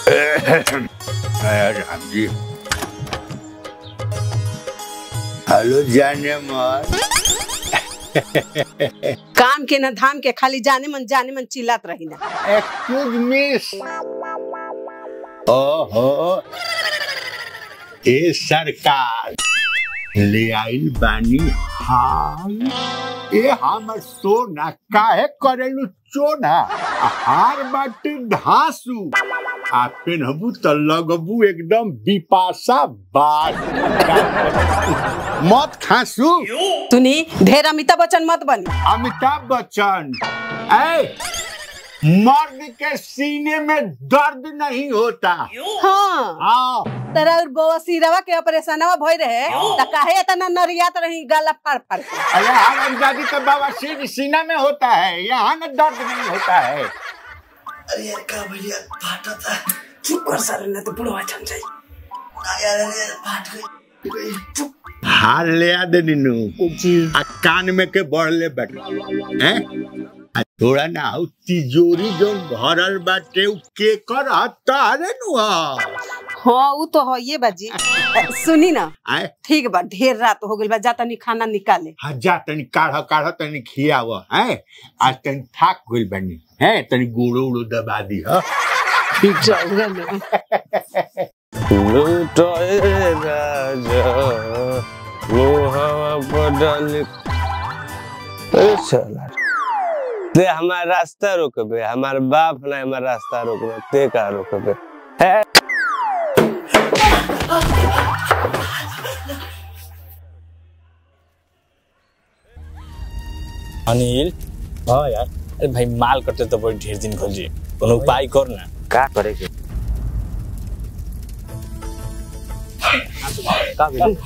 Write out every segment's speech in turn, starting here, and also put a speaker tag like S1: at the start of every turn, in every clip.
S1: राम जी हेलो जाने मन
S2: काम के न धाम के खाली जाने मन जाने मन चिल्लात रही ना
S1: एक्सक्यूज मिस ओहो ए सरकार ले आइल बानी हाल ए हमर सोना काहे करेलु चोना हार बाटे धासु आ पेनहबू त लगबू एकदम बिपाशा बाज मत खासू
S2: सुनी ढेर अमिताभ बच्चन मत बनी
S1: अमिताभ बच्चन ऐ मर्द के सीने में दर्द नहीं होता
S2: हाँ
S1: हाँ
S2: तेरा और बउआ सिरवा के ऑपरेशनवा भई रहे त काहे इतना नरियात रही गाला फाड़ फाड़ के
S1: अरे हमारी दादी का बाबा सिर सीना में होता है यहाँ न दर्द नहीं होता है
S3: अरे यार का भैया फाटा था
S2: चुप कर सर न तो बुढ़वा छन जाई
S3: ना यार अरे यार फाट गई गई चुप
S1: हार ले आ दे नीनू
S2: जी
S1: आ कान में के बढ़ले बैठ हैं आ थोड़ा ना हो तिजोरी जो भरल बाटे उ के कर तारे नु
S2: हाँ वो तो है ये बाजी सुनी ना
S1: आए
S2: ठीक बा ढेर रात हो गइल बा जा तनी खाना निकाले
S1: हाँ जा तनी काढ़ काढ़ तनी खियाव हैं आज तनी थाक गइल बनी हैं तनी गुड़ो उड़ो दबा दी हा
S2: जाऊगा ना
S4: लूटोए राजा मुहावा पर डाले अरे चला ते हमारा रास्ता रोकबे हमार बाप ना हमार रास्ता रोकबे ते का रोकबे है
S5: अनिल हाँ यार अरे भाई माल कटे तो बड़ी ढेर दिन खोजी कोनो उपाय कर ना
S4: का करे के का भेल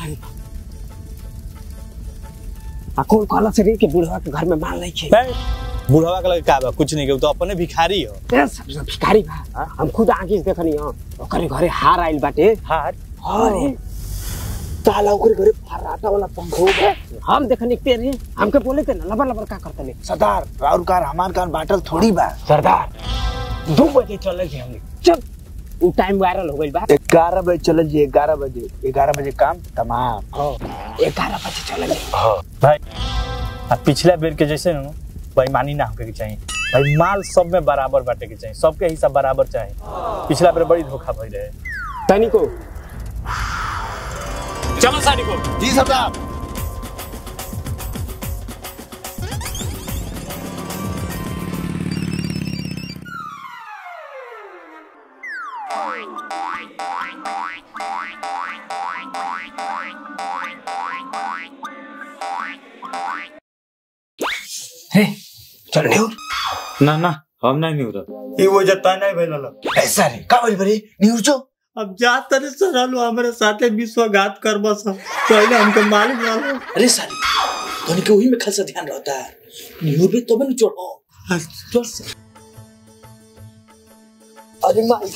S6: आ कौन कहला से रे के बुढ़वा के घर में माल नहीं खे
S5: बे, बुढ़वा के लगे का बा कुछ नहीं के उ तो अपने भिखारी हो
S6: ए, सब सब भिखारी बा हम खुद आंखी से देखनी हां ओकरे घरे हार आइल बाटे
S5: हार
S6: अरे ताला ओकरे घरे फर्राटा वाला पंखो बा हम देखनी के रे हमके बोले थे ना लबर लबर का करते ले
S3: सरदार राउर कार हमार कार बाटल थोड़ी बा
S6: सरदार दो बजे चले थे हमने चल वो टाइम वायरल हो गइल बा
S3: ग्यारह बजे चल जी ग्यारह बजे ग्यारह बजे काम तमाम
S6: हां 11 बजे चले गए
S5: भाई आ पिछला बेर के जैसे न बेईमानी ना होके के चाहिए भाई माल सब में बराबर बांटे के चाहिए सबके हिस्सा बराबर चाहिए पिछला बेर बड़ी धोखा भई रहे
S6: तनी को
S5: चलो साड़ी को
S3: जी सरदार
S6: चल न्यूर
S7: ना ना हम नहीं निउर
S5: ई वो जता नहीं भेलल
S3: ऐसा रे का बोल बरे न्यूज जो
S5: अब जा तरे सरलो हमरे साथे विश्वघात करबस पहले हमके मालिक ना लो
S3: अरे सारी धोनी के वही में खासा ध्यान रहता है न्यूज में तो बन चढ़ो चल से अरे माई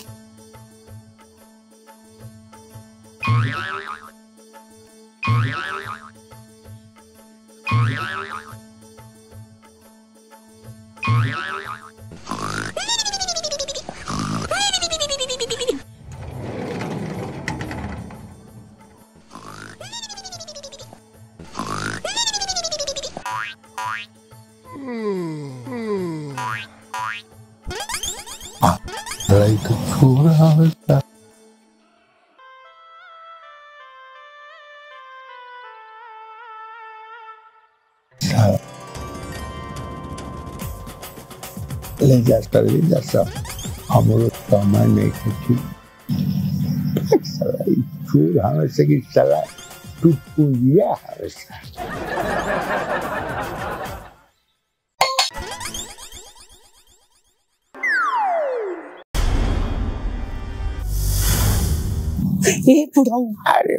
S1: लड़ाई तो छोड़ा होता ले जा कर ले जा सब हमरो समय नहीं खची सलाई चूर हमें से की सलाई तू पूंजिया हमें से
S6: ए बुढ़ाऊ
S1: अरे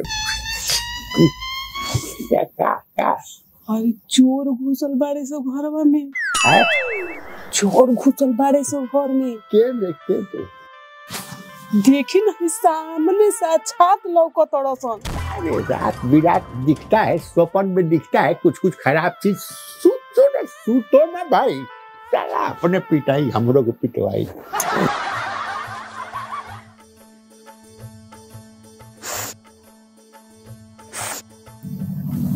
S1: क्या क्या क्या
S6: अरे चोर घुसल बाड़े सो घरवा में
S1: है?
S6: चोर घुसल बाड़े सो घर में
S1: के देखते तो
S6: देखी नहीं सामने साक्षात लौकत सन
S1: अरे रात बिरात दिखता है स्वप्न में दिखता है कुछ कुछ खराब चीज सूतो ना सूतो ना भाई साला अपने पिटाई हमरो को पिटवाई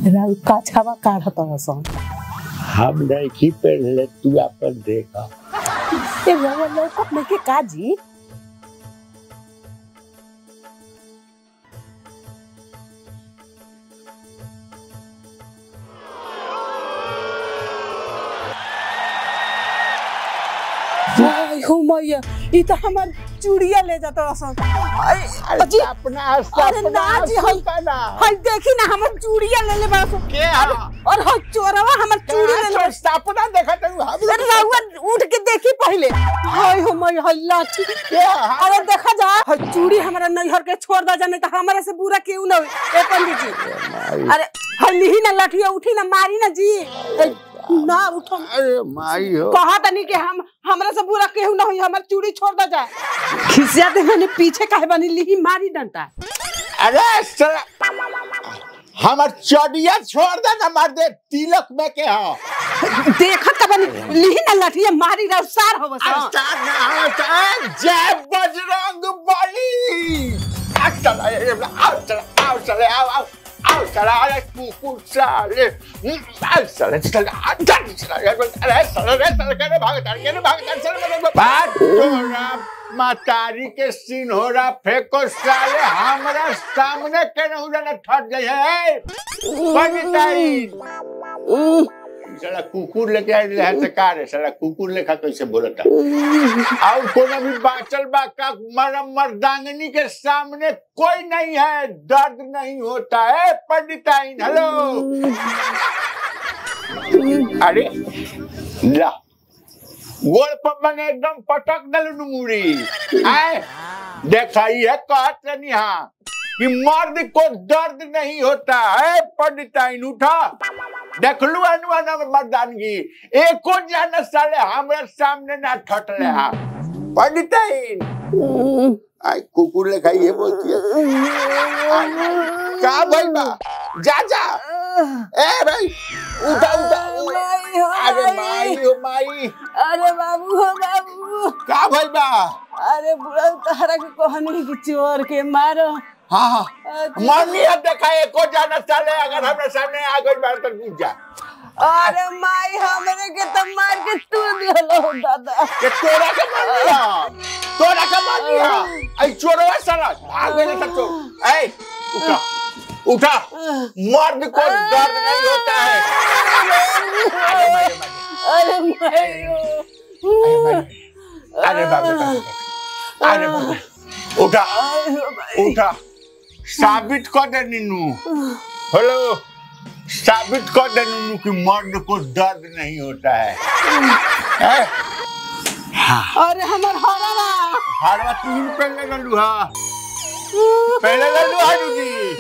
S2: राउ काछावा काढ़त हसन
S1: हम नहीं पहले तू अपन देखा
S2: ए रवा लौकत नहीं के काजी आई हो मैया ई तो हमार चूड़िया ले जाता हसन आई अजी
S1: अपना
S2: अरे ना जी हई हई देखी ना हमर चूड़िया ले ले बस
S1: के
S2: और हई चोरवा हमर चूड़ी ले ले
S1: सपना देखा तू हम
S2: अरे रउआ उठ के देखी पहले हाय हो मैं हई लाठी अरे देखा जा हई चूड़ी हमारा नैहर के छोड़ दा जाने तो हमारे से बुरा क्यों ना होई ए पंडित जी अरे हई लिही ना लाठिया उठी ना मारी ना जी ए, ना उठो
S1: अरे माई हो
S2: कहा तनी कि हम हमरा से बुरा केहू ना होई हमर चूड़ी छोड़ दा जाए खिसिया दे मैंने पीछे काहे बनी लिही मारी डंटा
S1: अरे साला हमार चढ़िया छोड़ दे ना मार दे तिलक में के हो
S2: देखत का बनी लिही ना लाठिया मारी रा सार हो बस
S1: अस्ताद ना होता जय बजरंग बली आ चला ये आओ चला आओ चला आओ आओ आओ चला अरे कुकुर साले आओ चला चला आ चला चला अरे चला रे चला के भाग तार के भाग तार चला मेरे बात तोरा मातारी के सीन हो रहा फेंको साले हमरा सामने के न उड़ना ठट गए है पंडिताई साला कुकुर लेके आए रहे तो का रे साला कुकुर लेखा कैसे बोलता और कोनो भी बाचल बा का मरम मर्दांगनी के सामने कोई नहीं है दर्द नहीं होता है पंडिताइन हेलो अरे ला गोल पर मैंने एकदम पटक दल मुड़ी आए देखा ये कहत रही हाँ कि मर्द को दर्द नहीं होता है पंडिताइन उठा देख लू अनुआना मर्दानगी एको जान साले हमरा सामने ना ठटले हा पंडिताइन आई कुकुर लेखा ये बोलती है आई, का भाई बा जा जा ए भाई उठा उठा अरे माई हो माई
S2: अरे बाबू हो बाबू
S1: का भाई बा
S2: अरे बुढ़ा तहरा के कहनी कि चोर के मारो
S1: हाँ हाँ मम्मी अब देखा एको जाना साले अगर हमरे सामने आ गई बार तो पूछ जा
S2: अरे माई हमरे के तो मार के तू दिलो दादा
S1: कि तोरा के मार दिया तोरा के मार दिया आई चोरवा साला भाग गए सब चोर ऐ उठा उठा मर्द को दर्द नहीं होता है अरे भाई,
S2: अरे माई
S1: अरे बाबा अरे बाबा उठा उठा साबित कर दे नीनू हेलो साबित कर दे नीनू कि मर्द को दर्द नहीं होता है हैं?
S2: अरे हमर हरावा
S1: हारवा तीन पहले लल्लू हा पहले लल्लू हा जी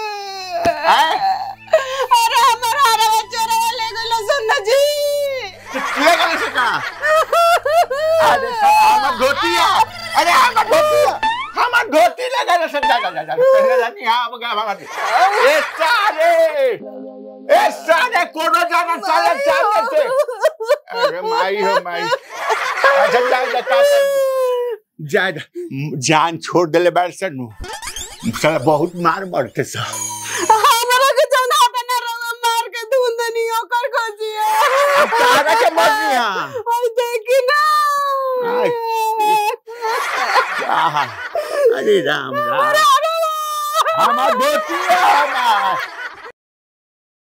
S2: अरे हमर हरावा चोरवा ले गेलो सुन जी
S1: ले गए से का अरे साला हमर धोतिया अरे हमर धोतिया हमर धोती लगा रे सब जा जा जा जा पहले जानी हां अब गा भागा ए सारे ए सारे कोनो जाना साले साले से अरे माई हो माई अच्छा जा जा का जा जा जान छोड़ देले बार से नु साला बहुत मार मरते सा
S2: हमरा के जौन हटा ना रवा मार के धुंदनी ओकर खोजिए
S1: तारा के मरनी हा
S2: ओए देखी ना
S1: आय। आहा, अरे राम राम हमार धोतिया